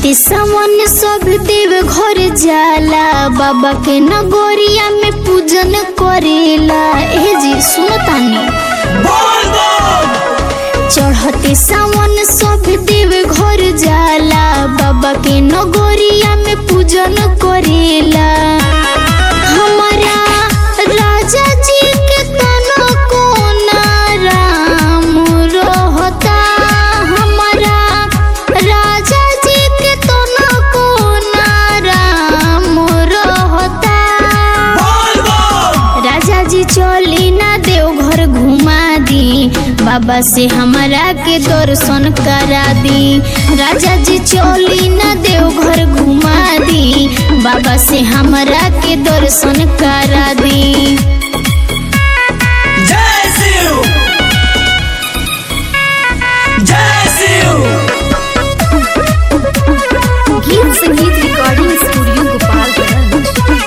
चढ़ते सावन सब देव घर जाला बाबा के नगोरिया में पूजन करेला ए जी सुनो तानी चढ़ते सावन सब देव घर जाला बाबा के नगोरिया में पूजन करेला हमारा राजा जी के तनो कोना राम रहता हमारा राजा जी के तनो कोना राम रहता राजा जी चली ना देव घर घुमा दी बाबा से हमारा के दर्शन करा दी राजा जी चली ना देव घर घुमा दी बाबा से हमारा के दर्शन करा दी जय शिव जय शिव गीत संगीत रिकॉर्डिंग स्टूडियो गोपालगंज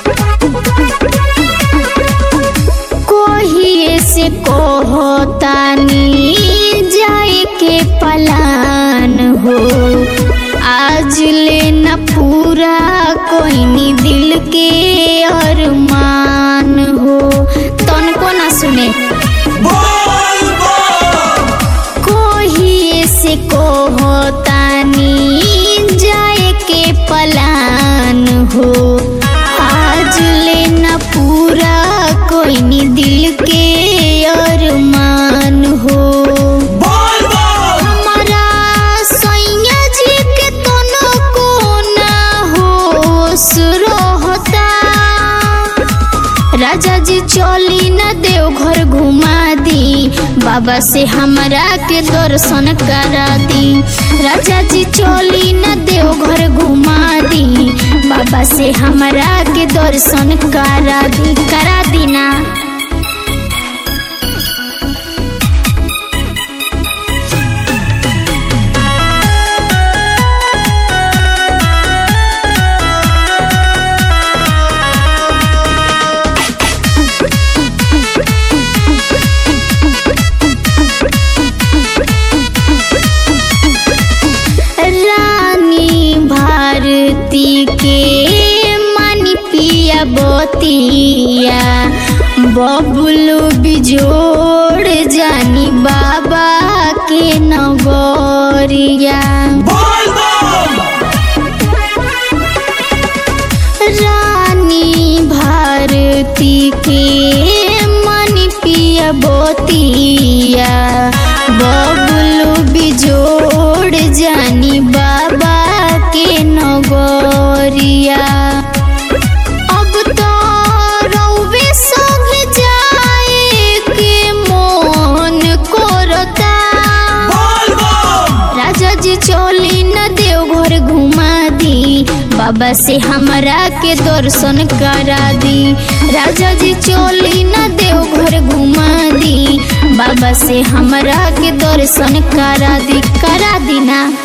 कोहिए से कहतानी जाए के पलान हो आज लेना पूरा कोई नी दिल के अरमान हो तन को ना सुने बोल बोल कोहिए से कहतानी जाए के पलान हो आज लेना पूरा कोई नी दिल के अरमान हो बोल बोल हमारा सैया जी के तनो कोना होश रहता राजा जी चली न देव घर घुमा दी बाबा से हमरा के दर्शन करा दी राजा जी चली न देव घर घुमा दी बाबा से हमरा के दर्शन करा दी करा दी ना रानी भारती के मानी पिया बतिया बबलू बिजोड़ जानी बाबा के नगरिया बोल बोल रानी भारती के मन पिया बोतिया बबलू बिजोड़ जानी बाबा के नगरिया अब तो रउवे संग जाए के मन करता बोल बोल राजा जी चली न देव घर घुमा दी बाबा से हमरा के दर्शन करा दी राजा जी चली न देव घर घुमा दी बाबा से हमरा के दर्शन करा दी करा दी ना